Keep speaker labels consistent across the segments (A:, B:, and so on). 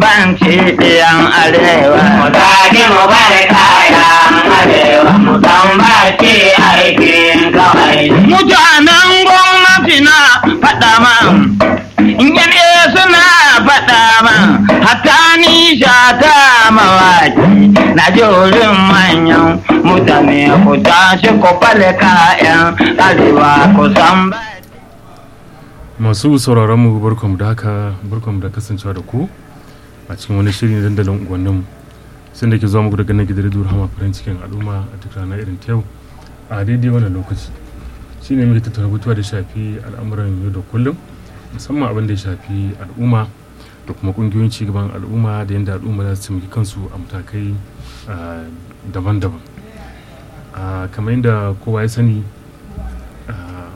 A: bambanci ɗiyan arewa
B: Mu zage mu bar kayan arewa mu tambaci aikin kawai.
A: mutanen gwamnati na faɗa man yane suna faɗa man hatta ni shata mawaki na jorin manyan mutane ku tashi ku fale kayan arewa ku san ba
C: masu sauraron mu barkamu da haka barkamu da kasancewa da ku a cikin wani shiri na dandalin unguwannin sun da ke zuwa muku daga nan gidan rediyo hama farin cikin al'umma a duk rana irin ta yau a daidai wannan lokaci shi ne muke tattauna batuwa da shafi al'amuran yau da kullum musamman abin da ya shafi al'umma da kuma kungiyoyin cigaban al'umma da yadda al'umma za su taimaki kansu a matakai ah, daban-daban Ah, kamar yadda kowa ya sani ah,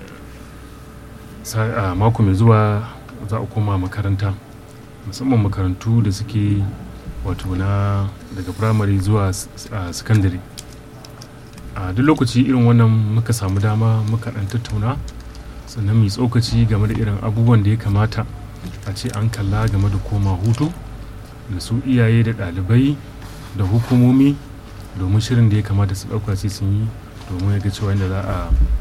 C: sa- a mako mai zuwa za a koma makaranta musamman makarantu da suke wato na daga firamare zuwa s- a sakandare a duk lokaci irin wannan muka samu dama muka dan tattauna sannan mai tsokaci game da irin abubuwan da ya kamata a ce an kalla game da koma hutu da su iyaye da ɗalibai da hukumomi domin shirin da ya kamata su ɗauka sai sun yi domin ya ga cewa yadda za a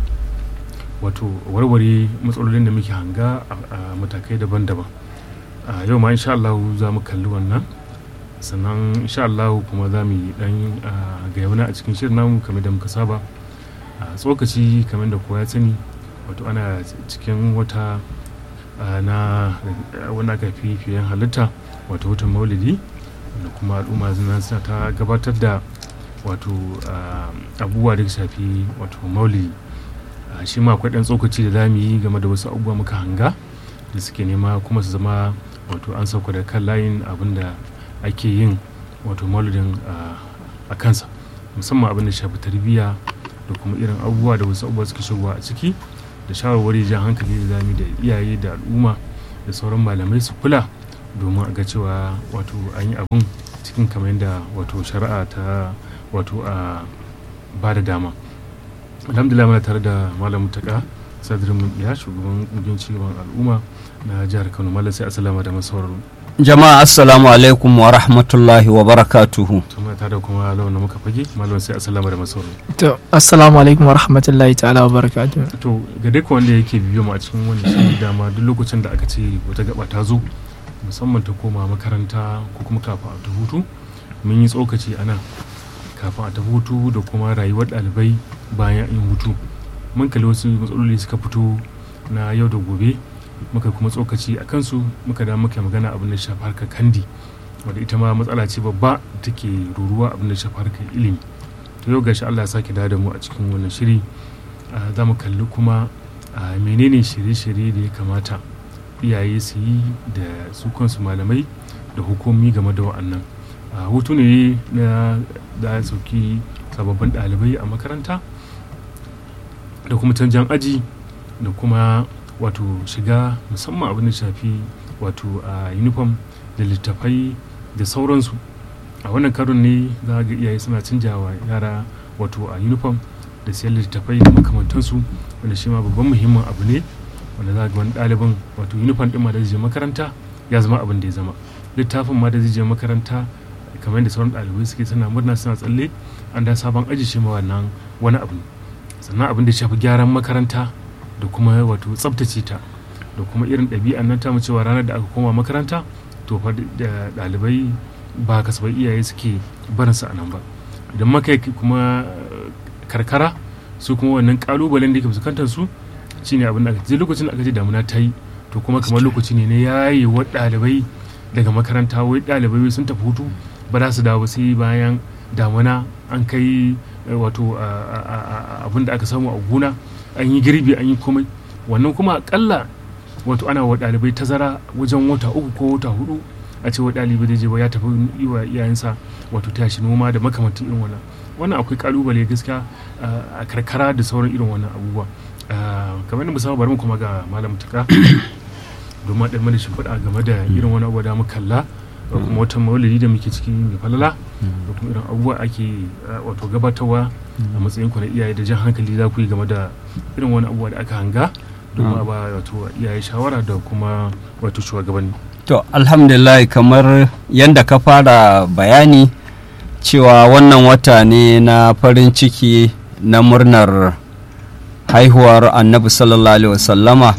C: wato warware matsalolin da muke hanga a a matakai daban-daban a yau ma insha Allah za mu kalli wannan sannan insha Allah kuma za mu yi dan ga yauna a cikin shirin namu kamar da muka saba a tsokaci kamar da kowa ya sani wato ana cikin wata a, na wanda aka fi fiyen halitta wato watan maulidi da kuma al'umma suna suna ta gabatar da wato a, abubuwa da ya shafi wato maulidi a, shi ma akwai ɗan tsokaci da za mu yi game da wasu abubuwa muka hanga da suke nema kuma su zama wato an sauka da kan layin abin da ake yin wato maulidin a- a kansa musamman abin da shafi tarbiyya da kuma irin abubuwa da wasu abubuwa suke shigowa a ciki da shawarwari jan hankali da zami da iyaye da al'umma da sauran malamai su kula domin a ga cewa wato an yi abin cikin kamar yadda wato shari'a ta wato a ba da dama alhamdulillah muna tare da malam mutaka sadirin ya shugaban kungiyar cigaban al'umma na jihar kano malam sai asalama da masauraro
D: Jama'a assalamu alaikum wa rahmatullahi wa barakatuhu.
C: to muna tare da kuma lawan da muka fage malam sai asalama da masauraro
E: To, assalamu alaikum wa rahmatullahi ta'ala wa barakatuh.
C: to ga duk wanda yake biyo mu a cikin wannan shirin dama duk lokacin da aka ce wata gaba ta zo musamman ta koma makaranta ko kuma kafin a ta hutu mun yi tsokaci a nan kafin a ta hutu da kuma rayuwar ɗalibai bayan yin hutu mun kalli wasu matsaloli suka fito na yau da gobe muka kuma tsokaci a kansu muka da muka magana abin da ya shafi harkar kandi wadda ita ma matsala ce babba da take ruruwa abin da ya shafi harkar ilimi to yau gashi Allah ya sake dawo da mu a cikin wannan shiri ah, za mu kalli kuma ah, menene shirye-shirye da ya kamata iyaye su yi da su kansu malamai da hukumi game da wa'annan Ah, hutu ne na da ya sauki sababbin ɗalibai a makaranta da kuma canjan aji da kuma wato shiga musamman abin da shafi wato a uniform da littafai da sauransu a wannan karon ne za ga iyaye suna canjawa yara wato a uniform da siyan littattafai da makamantansu wanda shi ma babban muhimmin abu ne wanda za ga wani ɗalibin wato uniform ɗin ma da zai je makaranta ya zama abin da ya zama littafin ma da zai je makaranta kamar yadda sauran ɗalibai suke suna murna suna tsalle an da sabon aji shi ma wannan wani abu ne sannan abin da ya shafi gyaran makaranta da kuma wato tsabtace ta da kuma irin ɗabi'an nan ta mu cewa ranar da aka koma makaranta to fa da ɗalibai ba kasafai iyaye suke barinsa a nan ba idan maka yi kuma eh, karkara su kuma wannan kalubalen da ke fuskantar su shine abin da aka je lokacin da aka je damuna ta yi to kuma kamar lokaci ne na yaye wa ɗalibai daga makaranta wai ɗalibai wai sun tafi hutu ba za su dawo ba sai bayan damuna an kai eh, wato a- a- a- a- abin da aka samu a gona an yi girbi an yi komai wannan kuma akalla wato ana wa ɗalibai tazara wajen wata uku ko wata hudu a ce wa ɗalibai zai je ba ya tafi yi wa iyayensa wato tashi noma da makamantan irin wannan wannan akwai kalubale gaskiya ah, a karkara da sauran irin wannan abubuwa Ah, kamar yadda musamman bari mu kuma ga malam tuka domin ɗan mana shimfiɗa game da irin wani abu da mu kalla da kuma wata maulidi da muke ciki mai falala da kuma irin abubuwa ake ah, wato gabatarwa a matsayin ku na iyaye da jan hankali za ku yi game da irin wani abubuwa da aka hanga domin a ba wato iyaye shawara da kuma wato shugabanni
D: To, alhamdulillah kamar yadda ka fara bayani cewa wannan wata ne na farin ciki na murnar haihuwar annabi sallallahu alaihi wasallama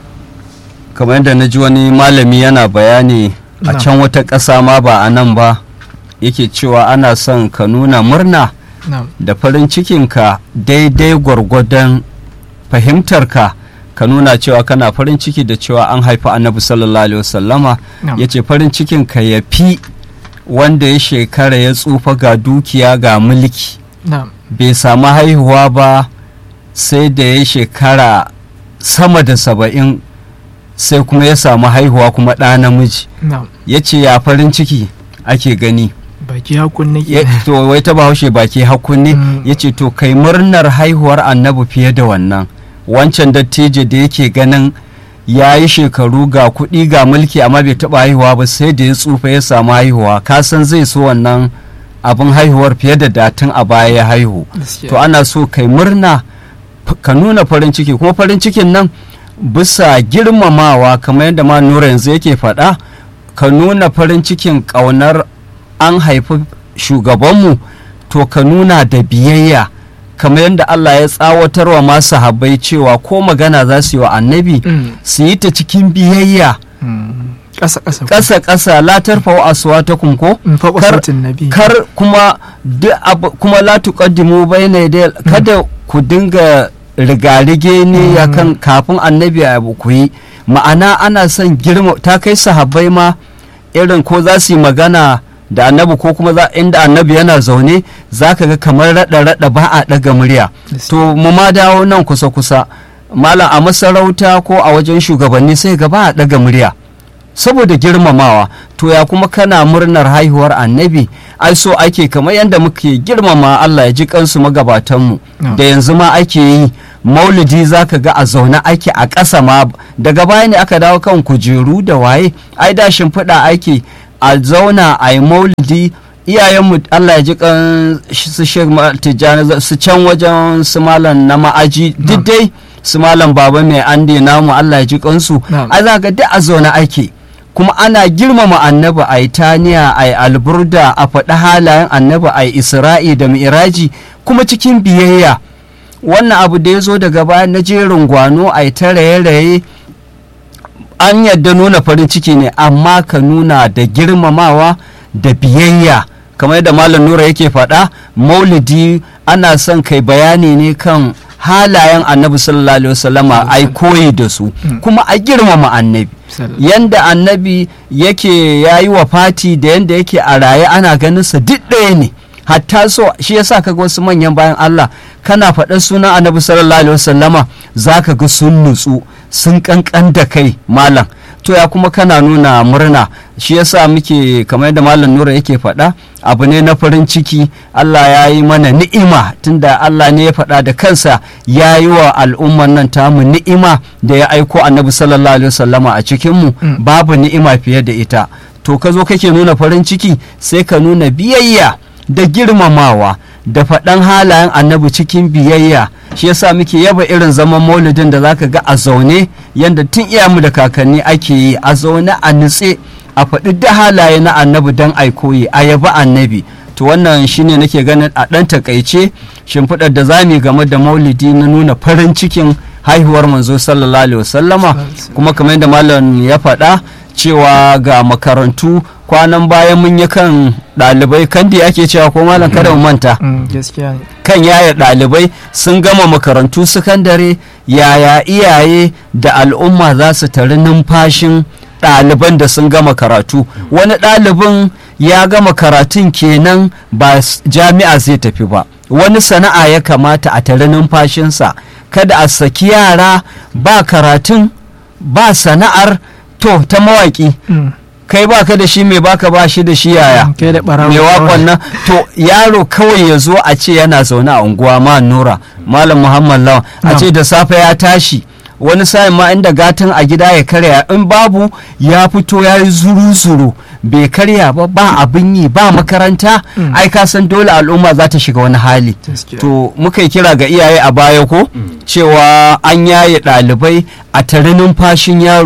D: kamar yadda na ji wani malami yana bayani a
E: Na'am.
D: can wata ƙasa ma ba a nan ba yake cewa ana son ka nuna murna
E: na'am
D: da farin cikinka daidai gwargwadon fahimtarka ka nuna cewa kana farin ciki da cewa an haifi annabi sallallahu alaihi wasallama
E: na'am
D: ya ce farin cikinka ya fi wanda ya shekara ya tsufa ga dukiya ga mulki
E: na'am
D: bai samu haihuwa ba sai da ya shekara sama da saba'in sai kuma ya samu haihuwa kuma ɗa namiji
E: na'am
D: ya ce ya farin ciki ake gani
E: baki hakun nake
D: Ya- to wai ta bahaushe baki hakkunne
E: Mm.
D: ya ce to kai murnar haihuwar annabi fiye da wannan wancan dattijo da yake ganin ya yi shekaru ga kuɗi ga mulki amma bai taɓa haihuwa ba sai da ya tsufa ya samu haihuwa ka san zai so wannan abin haihuwar fiye da datin a baya ya haihu
E: Gaskiya.
D: to ana so kai murna f- ka nuna farin ciki kuma farin cikin nan bisa girmamawa kamar yadda ma nura yanzu yake faɗa ka nuna farin cikin ƙaunar an haifi shugabanmu to ka nuna da biyayya kamar yadda Allah ya tsawatar wa masu habbai cewa ko magana za su yi wa annabi
E: Mm,
D: su yi ta cikin biyayya
E: mm. ƙasa ƙasa
D: ƙasa ƙasa la tarfa'u aswatakum ko
E: in faɓa
D: kar-
E: sautin nabi
D: kar kuma duk abu kuma la tuqaddimu bayna yaday kada ku dinga rigarige ne akan kafin annabi ya abu ku yi ma'ana ana son girma ta kai sahabbai ma irin ko za su yi magana da annabi ko kuma za inda annabi yana zaune za ka ga kamar rada rada ba a daga murya to mu ma dawo nan kusa kusa malam a masarauta ko a wajen shugabanni sai ga ba a daga murya saboda girmamawa to ya kuma kana murnar haihuwar annabi ai so ake kamar yadda muke girmama Allah ya ji kansu magabatanmu
E: No.
D: da yanzu ma ake yi maulidi zaka ga a zaune ake a ƙasa ma daga baya ne aka dawo kan kujeru da waye ai da shimfiɗa ake a zauna a yi maulidi iyayenmu Allah ya ji kan su Sheikh Ma- Tijjani su can wajen su malam na ma'aji duk dai su malam baba mai ande namu Allah ya ji kansu
E: Na'am.
D: ai za ga duk a zaune ake kuma ana girmama annabi a yi taniya a yi alburda a faɗi halayen annabi a yi isra'i da mi'raji kuma cikin biyayya wannan abu da ya zo daga baya na jerin gwano a yi ta raye-raye an yadda nuna farin ciki ne amma ka nuna da girmamawa da biyayya kamar yadda malam nura yake faɗa maulidi ana son kai bayani ne kan halayen annabi sallallahu alaihi wasallama ai koyi da su kuma a girmama annabi
E: Sallallahu.
D: yanda annabi yake ya yi wa fati da yanda yake a raye ana ganinsa duk ɗaya ne hatta so shi yasa kaga wasu manyan bayan Allah kana faɗar sunan annabi sallallahu alaihi wasallama zaka ga sun nutsu sun kankan da kai malam to ya kuma kana nuna murna shi yasa muke kamar yadda malam nura yake faɗa abu ne na farin ciki Allah ya yi mana ni'ima tunda Allah ne ya faɗa da kansa ya yi wa al'umman nan tamu ni'ima da ya aiko annabi sallallahu alaihi wasallama a cikinmu
E: Mm.
D: babu ni'ima fiye da ita to ka zo kake nuna farin ciki sai ka nuna biyayya da girmamawa da faɗan halayen annabi cikin biyayya shi yasa muke yaba irin zaman maulidin da zaka ga a zaune yanda tun iyamu da kakanni ake yi a zaune a nutse a faɗi da halaye na annabi don ai koyi a yaba annabi to wannan shine nake ganin a ɗan takaice shimfiɗar da za mu yi game da maulidi na nuna farin cikin haihuwar manzo sallallahu alaihi wasallama kuma kamar yadda malam ya faɗa cewa ga makarantu kwanan bayan mun yi kan ɗalibai kandi ake cewa ko malam kada mu manta
E: Mm, gaskiya ne
D: kan yaya ɗalibai sun gama makarantu sakandare yaya iyaye da al'umma za su tari numfashin ɗaliban da sun gama karatu wani ɗalibin ya gama karatun kenan ba s- jami'a zai tafi ba wani sana'a ya kamata a tari numfashinsa kada a saki yara ba karatun ba sana'ar to ta mawaƙi
E: Mm,
D: kai baka da shi mai baka ba shi da shi yaya
E: kai da ɓarawo
D: mai wakon nan to yaro kawai ya zo a ce yana zaune a unguwa ma nura malam muhammad lawan a
E: Na'am.
D: ce da safe ya tashi wani sa'in ma inda gatan a gida ya karya in babu ya fito ya yi zuru-zuru bai karya ba ba abin yi ba makaranta
E: Mm.
D: ai ka san dole al'umma za ta shiga wani hali
E: Gaskiya.
D: to muka yi kira ga iyaye a baya ko cewa an yaye ɗalibai a tare numfashin yaro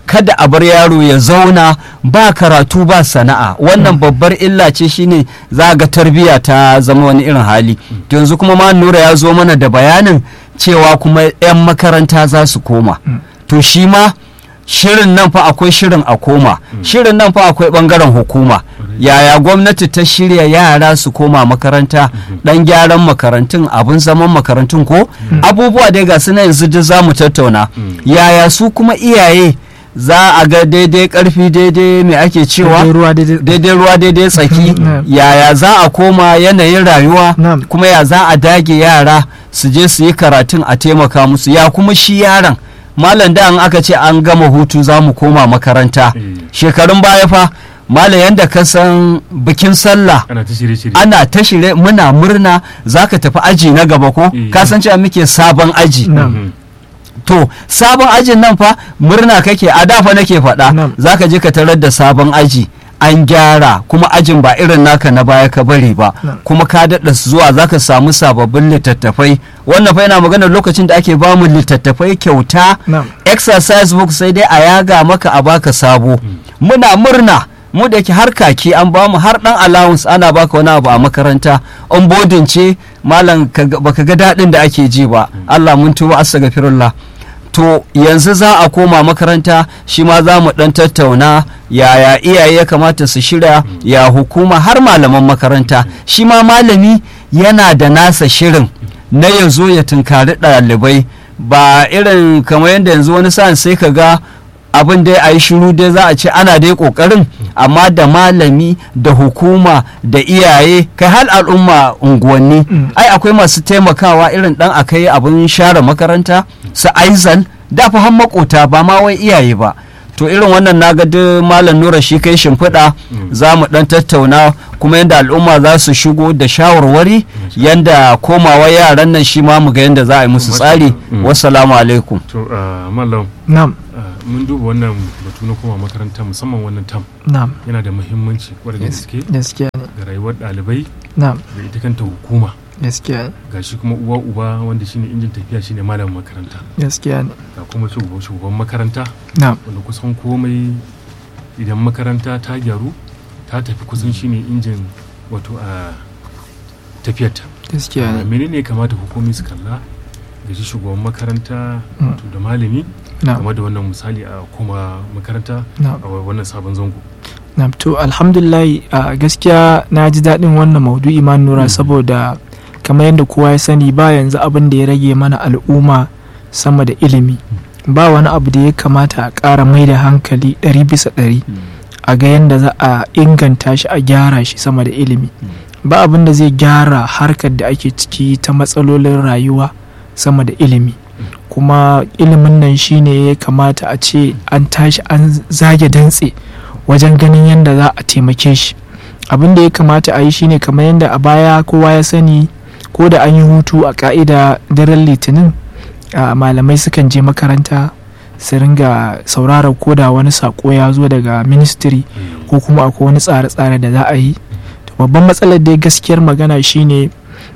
D: kada a bar yaro ya zauna ba karatu ba sana'a wannan babbar illa ce shine za ga tarbiyya ta zama wani irin hali yanzu kuma ma nura ya zo mana da bayanin cewa kuma 'yan makaranta za su koma to shi ma shirin nan fa akwai shirin a koma shirin nan fa akwai bangaren hukuma yaya gwamnati ta shirya yara su koma makaranta dan gyaran makarantun abin zaman makarantun ko abubuwa dai ga su na yanzu duk za mu tattauna yaya su kuma iyaye za a ga daidai karfi daidai mai ake cewa
E: Daidai ruwa daidai
D: daidai ruwa daidai tsaki
E: Mm.
D: yaya za a koma yanayin rayuwa
E: Na'am.
D: kuma ya za a dage yara su je su yi karatun a taimaka musu ya kuma shi yaron malam da an aka ce an gama hutu za mu koma makaranta
C: Mm.
D: shekarun baya fa malam yadda ka san bikin sallah
C: ana ta shirye-shirye
D: ana ta shirye muna murna za ka tafi aji na gaba ko
C: Mm.
D: ka san cewa muke sabon aji
E: Na'am.
C: Mhm.
D: to sabon ajin nan fa murna kake a dafa nake faɗa
E: Na'am.
D: za ka je ka tarar da sabon aji an gyara kuma ajin ba irin naka na baya ka bari ba
E: Na'am.
D: kuma ka daɗa zuwa za ka samu sababbin littattafai wannan fa yana magana lokacin da ake bamu littattafai kyauta
E: Na'am.
D: exercise book sai dai a yaga maka a baka sabo muna murna mu da ke har kaki an bamu har dan allowance ana baka wani abu a makaranta on boarding ce malam ka- baka ga daɗin da ake ji ba Allah mun tuba astaghfirullah to yanzu za a koma makaranta shi ma za mu dan tattauna yaya iyaye ya kamata su shirya ya hukuma har malaman makaranta shi ma malami yana da nasa shirin na ya zo ya tunkari ɗalibai ba irin kamar yadda yanzu wani sa'an sai ka ga abin dai a yi shiru dai za a ce ana dai kokarin amma da malami da hukuma da iyaye kai har al'umma unguwanni ai akwai masu taimakawa irin dan akai abin share makaranta su aizal da fa har makota ba ma wai iyaye ba to irin wannan na ga duk malam nura shi kai shimfiɗa za mu dan tattauna kuma yadda al'umma za su shigo da shawarwari yadda komawa yaran nan shi ma mu ga yadda za a yi musu tsari
C: Mm.
D: wassalamu alaikum
C: to ah, mallam
E: Na'am.
C: ah, mun duba wannan batu na koma makaranta musamman wannan tam
E: Na'am.
C: yana da muhimmanci kwarai da
E: Yes.
C: gaske
E: Gaskiya ne.
C: ga rayuwar ɗalibai
E: Na'am.
C: da ita kanta hukuma
E: Gaskiya ne.
C: ga shi kuma uwa uba wanda shine injin tafiya shine malamin makaranta
E: Gaskiya ne.
C: ga kuma shugaban shugaban makaranta
E: Na'am.
C: wanda kusan komai idan makaranta ta gyaru ta tafi kusan shine injin wato a tafiyarta
E: Gaskiya ne.
C: menene ya kamata hukumi su kalla ga shi shugaban makaranta
E: Mm.
C: wato da malami
E: Na'am.
C: game da wannan misali a koma makaranta
E: Na'am.
C: a wannan sabon zango
E: Na'am. To alhamdulillah a gaskiya na ji daɗin wannan maudu'i ma nura saboda kamar yadda kowa ya sani ba yanzu abin da ya rage mana al'umma sama da ilimi ba wani abu da ya kamata a ƙara mai da hankali ɗari bisa ɗari a ga yadda za a inganta shi a gyara shi sama da ilimi ba abin da zai gyara harkar da ake ciki ta matsalolin rayuwa sama da ilimi kuma ilimin nan shine ya kamata a ce an tashi an zage dantse wajen ganin yadda za a taimake shi abin da ya kamata a yi shine kamar yadda a baya kowa ya sani ko da an yi hutu a ka'ida daren litinin a malamai sukan je makaranta su ringa sauraron ko da wani sako ya zo daga ministry ko kuma akwai wani tsare-tsare da za a yi to babban matsalar dai gaskiyar magana shine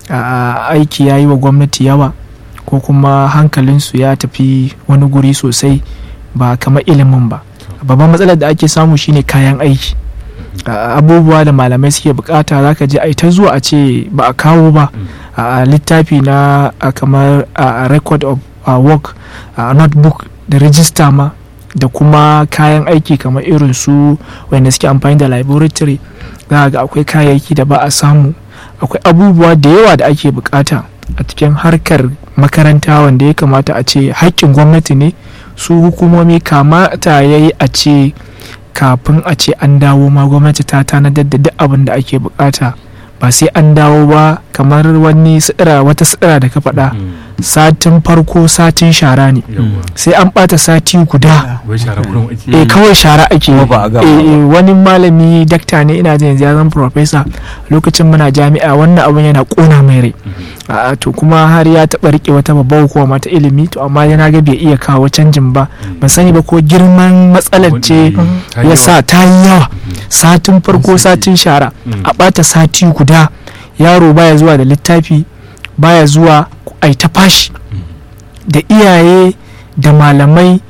E: a aiki ya yi wa gwamnati yawa ko kuma hankalinsu ya tafi wani guri sosai ba kamar ilimin ba babban matsalar da ake samu shine kayan aiki a abubuwa da malamai suke bukata zaka je ai ta zuwa a ce ba a kawo ba a littafi na a kamar a record of a work a notebook da register ma da kuma kayan aiki kamar irin su wanda suke amfani da laboratory za ga akwai kayayyaki da ba a samu akwai abubuwa da yawa da ake bukata a cikin harkar makaranta wanda ya kamata a ce haƙƙin gwamnati ne su hukumomi kamata ya yi a ce kafin a ce an dawo ma gwamnati ta tanadar da duk abin da ake bukata ba sai an dawo ba kamar wani sidira wata sidira da ka faɗa satin farko satin shara ne sai an ɓata sati guda
C: wai shara kurin ake
E: eh kawai shara ake
D: Kuma ba a gama
E: eh, eh, wani malami dakta ne ina jin yanzu ya zama professor lokacin muna jami'a wannan abin yana kona mai rai a to kuma har ya taɓa rike wata babbar hukuma mata ilimi to amma yana ga bai iya kawo canjin ba ban sani ba ko girman matsalar ce ya sa ta yi yawa satin farko satin shara a ɓata sati guda yaro baya zuwa da littafi baya zuwa ai ta fashi da iyaye da malamai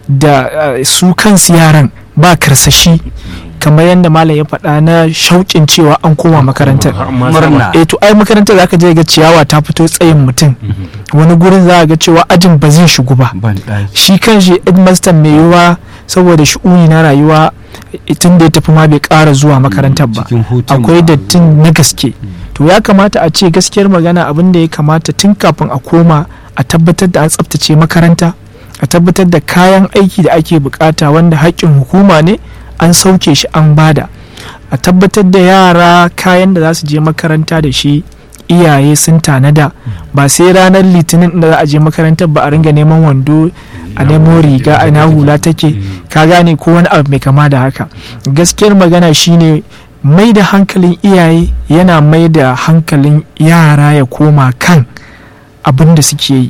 E: da uh, su kansu yaran ba karsashi kamar yadda malam ya faɗa na shauƙin cewa an koma makarantar
C: Har ma
D: Murna.
E: eh to ai makarantar zaka je ga ciyawa ta fito tsayin mutum wani gurin za ga cewa ajin ba zai shigo ba
D: ban ɗaki
E: shi kan shi headmaster mai yiwuwa saboda shi'uni na rayuwa tun da ya tafi ma bai ƙara zuwa makarantar ba
D: cikin hutun
E: akwai
D: ma.
E: dattin na gaske to ya kamata a ce gaskiyar magana abin da ya kamata tun kafin a koma a tabbatar da an tsaftace makaranta a tabbatar da kayan aiki da ake bukata wanda haƙƙin hukuma ne an sauke shi an bada a tabbatar da yara kayan da za su je makaranta da shi iyaye sun tanada ba sai ranar litinin da za a je makarantar ba a ringa neman wando a nemo riga a na hula take ka gane ko wani abu mai kama da haka gaskiyar magana shine mai da hankalin iyaye yana mai da hankalin yara ya koma kan abin da suke yi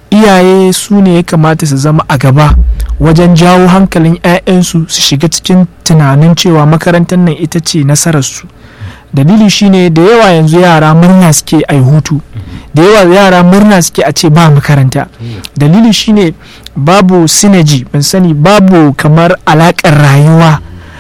E: iyaye su ne ya kamata su zama a gaba wajen jawo hankalin 'ya'yansu su shiga cikin tunanin cewa makarantar nan ita ce nasararsu dalili shine da yawa yanzu yara murna suke a hutu da yawa yara murna suke a ce ba makaranta dalili shine babu synergy ban sani babu kamar alakar rayuwa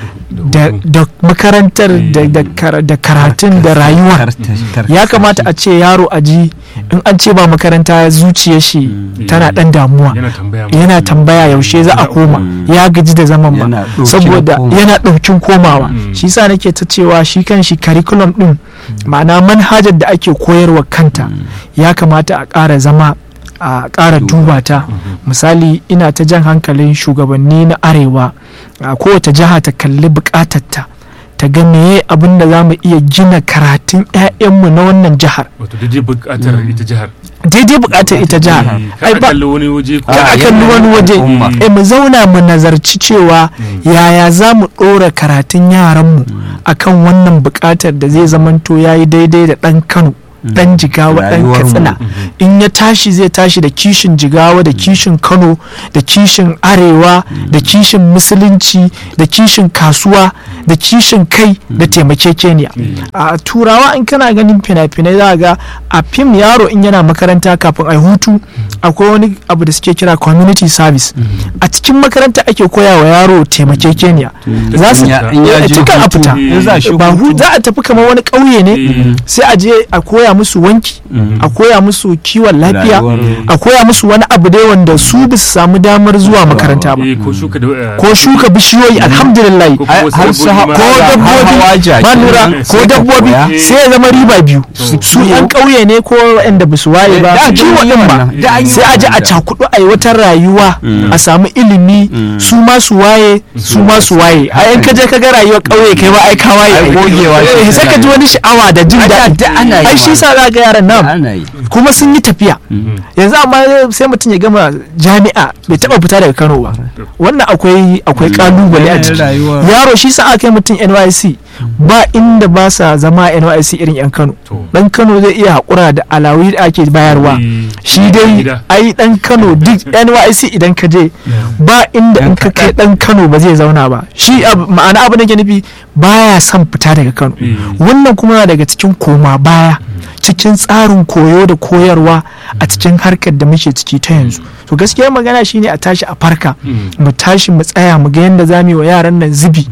E: da, da makarantar da, da, kara- da karatun da rayuwa ya kamata a ce yaro a ji in an ce ba makaranta zuciyar shi tana dan damuwa
C: yana tambaya ma.
E: yana tambaya yaushe za a koma ya gaji da zaman
D: Yana
E: ba
D: ɗokin
E: saboda
D: koma.
E: yana ɗaukin komawa
C: Mm.
E: shi sa nake ta cewa shi kan shi curriculum ɗin ma'ana manhajar da ake koyarwa kanta ya kamata a ƙara zama a ƙara duba ta misali ina ta jan hankalin shugabanni na arewa a kowace jiha ta kalli buƙatarta ta ga meye abin da za mu iya gina karatun 'ya'yanmu na wannan jihar
C: wato daidai bukatar ita jihar
E: daidai buƙatar ita jihar
C: Eh,
E: ai
C: ka
E: ba
C: kalli wani waje ko
E: ka a kalli wani waje
D: al'umma.
E: eh mu zauna mu nazarci cewa yaya za mu ɗora karatun yaranmu akan wannan buƙatar da zai zamanto ya yi daidai da ɗan kano ɗan jigawa ɗan
D: Rayuwarmu.
E: katsina in ya tashi zai tashi da kishin jigawa da kishin kano da kishin arewa da kishin musulunci da kishin kasuwa da kishin kai da taimakekeniya a turawa in kana ganin fina-finai za ga a fim yaro in yana makaranta kafin a hutu akwai wani abu da suke kira community service a cikin makaranta ake koya wa yaro taimakekeniya za su
D: Ya- in ya
E: eh,
D: je
E: cikin a
D: hutu,
E: fita
C: in za
D: shi
E: ba hu-
D: hutu.
E: za a tafi kamar wani ƙauye ne
C: Eh.
E: sai a je a koya musu wanki a koya musu kiwon lafiya
D: Rayuwar-
E: a koya musu wani abu dai wanda su ba su samu damar zuwa makaranta ba
C: Eh, ko shuka da eh,
E: ko shuka bishiyoyi alhamdulillah
C: ko kuma
D: Ai,
C: wasu
D: har su
C: dabbobi ma.
E: ko
D: hawa-
E: dabbobi
D: hawa jaki.
E: ba lura
C: Eh,
E: ko
D: sai ka
E: dabbobi
D: koya.
E: sai ya zama riba biyu su yan ƙauye ne ko waɗanda ba su waye ba
D: Da an
E: kiwo
D: yi
E: ɗin ba
D: wannan, da an yi
E: sai a je a
D: wannan.
E: cakudu a yi wata rayuwa a samu ilimi su ma su waye su ma su waye a yan kaje ka ga rayuwar ƙauye kai ma ai ka waye
D: Ai, gogewa ce
E: Eh, sai ka ji wani sha'awa da jin daɗi
D: da ana yi
E: ai shi
D: wannan.
E: sa za ga yaran nan
D: ana yi
E: kuma sun yi tafiya yanzu amma sai mutum ya gama jami'a bai taba fita daga kano ba wannan akwai akwai kalubale a ciki
D: Rayuwar-
E: yaro shi sa aka yi mutum nysc ba inda ba sa zama nysc irin yan kano
C: To.
E: dan kano zai iya haƙura da alawi da ake bayarwa
C: Eh,
E: shi dai
C: gida.
E: ai dan kano duk nysc idan ka je ba inda in ka kai dan kano ba zai zauna ba shi ab- ma'ana abu da ke nufi baya son fita daga kano
C: Eh.
E: wannan kuma na daga cikin koma baya cikin tsarin koyo da koyarwa a cikin harkar da muke ciki ta yanzu to gaskiya magana shine a tashi a farka mu tashi mu tsaya mu ga yadda za mu yi wa yaran nan zubi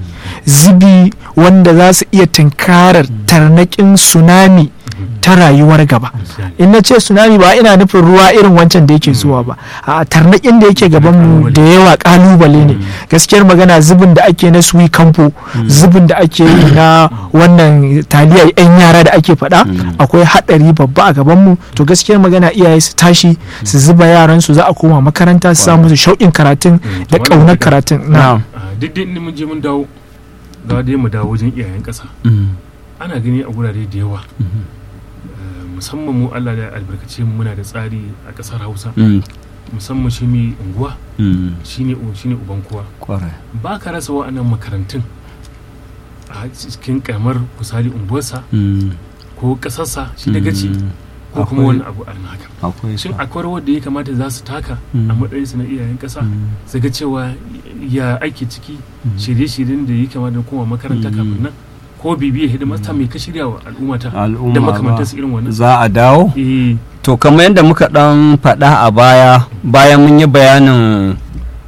E: zubi wanda za su iya tunkarar tarnaƙin tsunami ta rayuwar gaba in na ce tsunami ba ina nufin ruwa irin wancan da yake zuwa ba a tarnaƙin da yake gaban mu da yawa kalubale ne gaskiyar magana zubin da ake na suwi kamfo zubin da ake yi na wannan taliyar yan yara da ake faɗa akwai haɗari babba a gaban mu to gaskiyar magana iyaye su tashi su zuba yaran su za a koma makaranta su samu su shauƙin karatun da ƙaunar karatun na
C: Ah, duk da inda mun je mun dawo ga dai mu dawo wajen iyayen ƙasa ana gani a gurare da yawa Eh, musamman mu Allah da albarkace mu muna da tsari a ƙasar Hausa musamman shi mai unguwa shine shine uban kowa
D: kwarai
C: ba ka rasa wa'annan makarantun a cikin karamar misali unguwarsa ko ƙasarsa shi da gaci ko kuma
D: Akwai-
C: wani abu a haka
D: akwai su
C: shin akwai rawar da ya kamata za su taka a
D: Mm.
C: matsayinsu na iyayen ƙasa
D: Mm.
C: su ga cewa ya ake ciki shirye-shiryen da ya kamata da kuma makaranta
D: Mm.
C: kafin nan ko bibiya hidimasta mai ka shirya wa al'ummata
D: al'umma
C: da
D: ba.
C: makamantarsu irin wannan
D: za a dawo
C: eh
D: to kamar yadda muka dan faɗa a baya bayan mun yi bayanin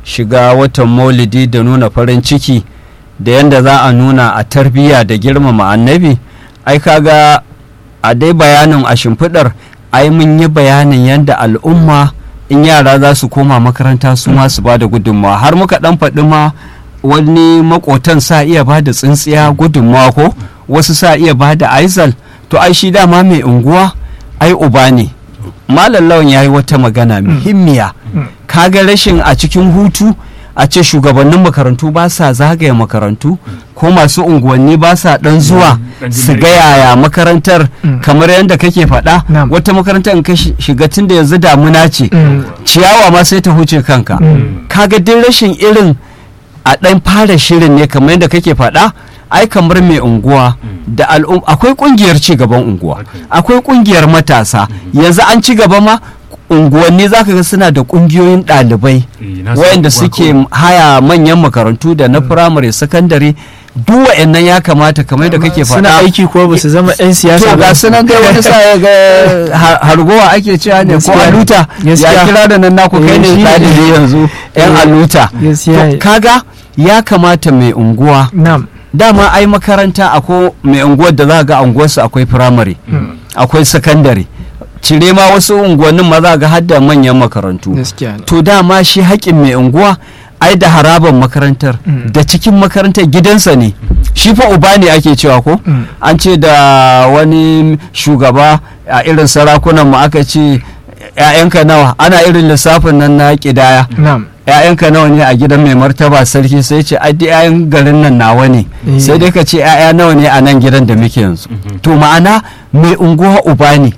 D: shiga watan maulidi da nuna farin ciki da yadda za a nuna a tarbiyya da girmama annabi ai kaga a dai bayanin a shimfiɗar ai mun yi bayanin yadda al'umma in yara za su koma makaranta su ma su ba da gudunmawa har muka ɗan faɗi ma wani makotan sa iya ba da tsintsiya gudunmawa ko wasu sa iya ba da aizal to ai shi dama mai unguwa ai uba ne malam lawan ya yi wata magana muhimmiya kaga rashin a cikin hutu a ce shugabannin makarantu ba sa zagaya makarantu ko masu unguwanni ba sa dan zuwa
C: dan jin
D: su
C: daɗi.
D: ga yaya makarantar
E: Mm.
D: kamar yadda kake faɗa
E: Na'am.
D: wata makarantar in ka shi- shiga tun da yanzu damuna ce
E: Mm.
D: ciyawa ma sai ta huce kanka
E: Mm.
D: kaga duk rashin irin a ɗan fara shirin ne kamar yadda kake faɗa ai kamar mai unguwa da al'um akwai ƙungiyar ci gaban unguwa
C: Okay.
D: akwai ƙungiyar matasa yanzu an ci gaba ma unguwanni zaka ga suna da ƙungiyoyin ɗalibai
C: Eh, na san
D: wayanda
C: unguwa
D: suke
C: kawai.
D: haya manyan makarantu da na firamare sakandare duk wa'annan ya kamata kamar da kake
E: suna
D: faɗa
E: aiki ko ba su zama 'yan siyasa
D: to ga sunan dai wani sa ya ga har- hargowa ake cewa ne ko
E: Gaskiya.
D: aluta ya
E: Gaskiya.
D: kira da nan naku kai
E: Eh,
D: ne
E: shi ne.
D: ɗalibi yanzu yan
E: Eh,
D: aluta
E: gaskiya
D: To, kaga ya kamata mai unguwa
E: Na'am.
D: dama ai makaranta akwai mai unguwar da za ga unguwarsu akwai firamare akwai sakandare cire ma wasu unguwannin ma za ga har da manyan makarantu
E: gaskiya ne
D: to dama shi haƙƙin mai unguwa ai da haraban makarantar
E: Mm.
D: da cikin makarantar gidansa ne shi fa uba ne ake cewa ko
E: Mm.
D: an ce da wani shugaba a irin sarakunan mu aka ce ‘ya'yanka nawa ana irin lissafin nan na ƙidaya
E: Na'am.
D: ‘ya'yanka nawa ne a gidan mai martaba sarki sai ce ai duk ‘ya'yan garin nan nawa ne
E: Eh.
D: sai dai ka ce ‘ya'ya nawa ne a nan gidan da muke yanzu to ma'ana mai unguwa uba ne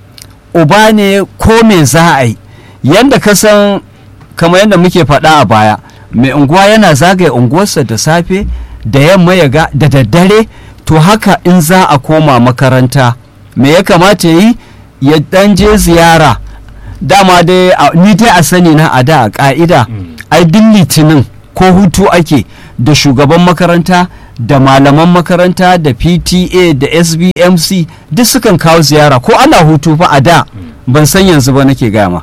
D: uba ne ko me za a yi yadda ka san kamar yadda muke faɗa a baya mai unguwa yana zagaye unguwarsa da safe da yamma ya ga da daddare to haka in za a koma makaranta me ya kamata ya yi ya dan je ziyara dama dai a- ni dai a sani na a da a ka'ida ai duk litinin ko hutu ake da shugaban makaranta da malaman makaranta da pta da sbmc duk sukan kawo ziyara ko ana hutu fa a da ban san yanzu ba nake gama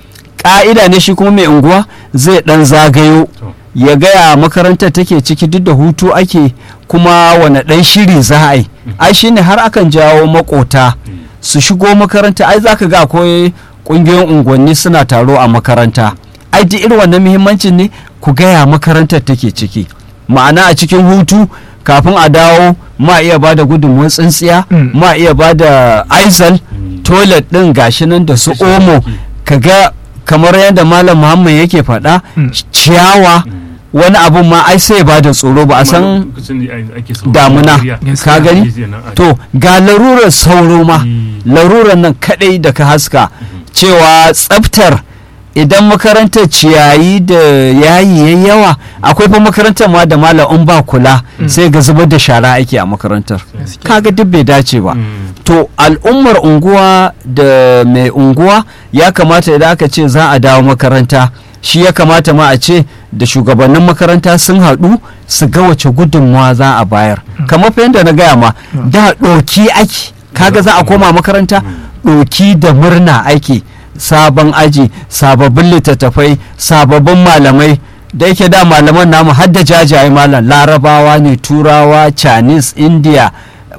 D: ƙa'ida ne shi kuma mai unguwa zai ɗan zagayo
C: To.
D: ya gaya makarantar take ciki duk da hutu ake kuma wane ɗan shiri za a yi ai shine har akan jawo makota su shigo makaranta ai za ka ga akwai ƙungiyoyin unguwanni suna taro a makaranta ai duk irin wannan muhimmancin ne ku gaya makarantar take ciki ma'ana a cikin hutu kafin a dawo ma iya ba da gudunmuwar tsintsiya
E: Mm.
D: ma iya ba da aizal toilet ɗin gashi nan da su omo ka ga kamar yadda malam muhammad yake faɗa
E: Mm.
D: ciyawa wani abun ma ai sai ba da tsoro ba a san
C: Lokacin da ake so-
D: damuna
C: Najeriya.
D: ka gani
C: Najeriya nan a-
D: to ga larurar sauro ma
C: Mm.
D: larurar nan kadai da ka haska cewa tsaftar idan makarantar ciyayi da yayi yayi yawa akwai fa makarantar ma da malam in ba kula sai ga zubar da shara ake a makarantar kaga duk bai dace ba
C: Mm.
D: to al'ummar unguwa da mai unguwa ya kamata idan aka ce za a dawo makaranta shi ya kamata ma a ce da shugabannin makaranta sun haɗu su ga wace gudunmawa za a bayar kamar fa yadda na gaya ma da ɗoki ake kaga za a koma makaranta ɗoki da murna ake sabon aji sababbin littattafai sababbin malamai da yake da malaman namu har da jajaye malam larabawa ne turawa chinese india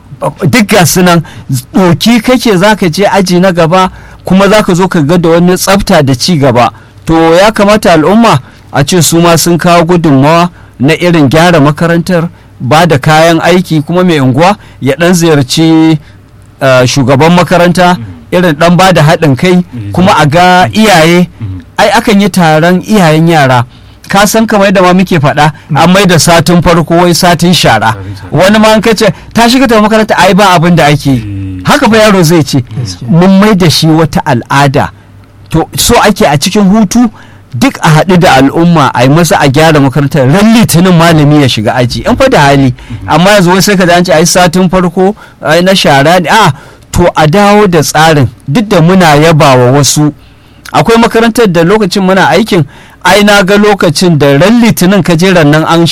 D: duk ga su nan ɗoki kake zaka je aji na gaba kuma zaka zo ka ga da wani tsafta da ci gaba to ya kamata al'umma a ce su ma sun kawo gudunmawa na irin gyara makarantar ba da kayan aiki kuma mai unguwa ya ɗan ziyarci uh, shugaban makaranta irin ɗan ba da haɗin kai kuma a ga iyaye ai akan yi taron iyayen yara ka san kamar yadda ma muke faɗa an mai da satin farko wai satin shara wani ma an kace ta shiga ta makaranta ai ba abin da ake yi haka fa yaro zai ce mun mai da shi wata al'ada to so ake a cikin hutu duk a haɗu da al'umma a yi masa a gyara makarantar ran litinin malami ya shiga aji in fa da hali amma yanzu wai sai ka an ce ai satin farko ai na shara ne a to a dawo da tsarin duk da muna yabawa wasu akwai makarantar da lokacin muna aikin ai na ga lokacin da ran litinin kajeran nan an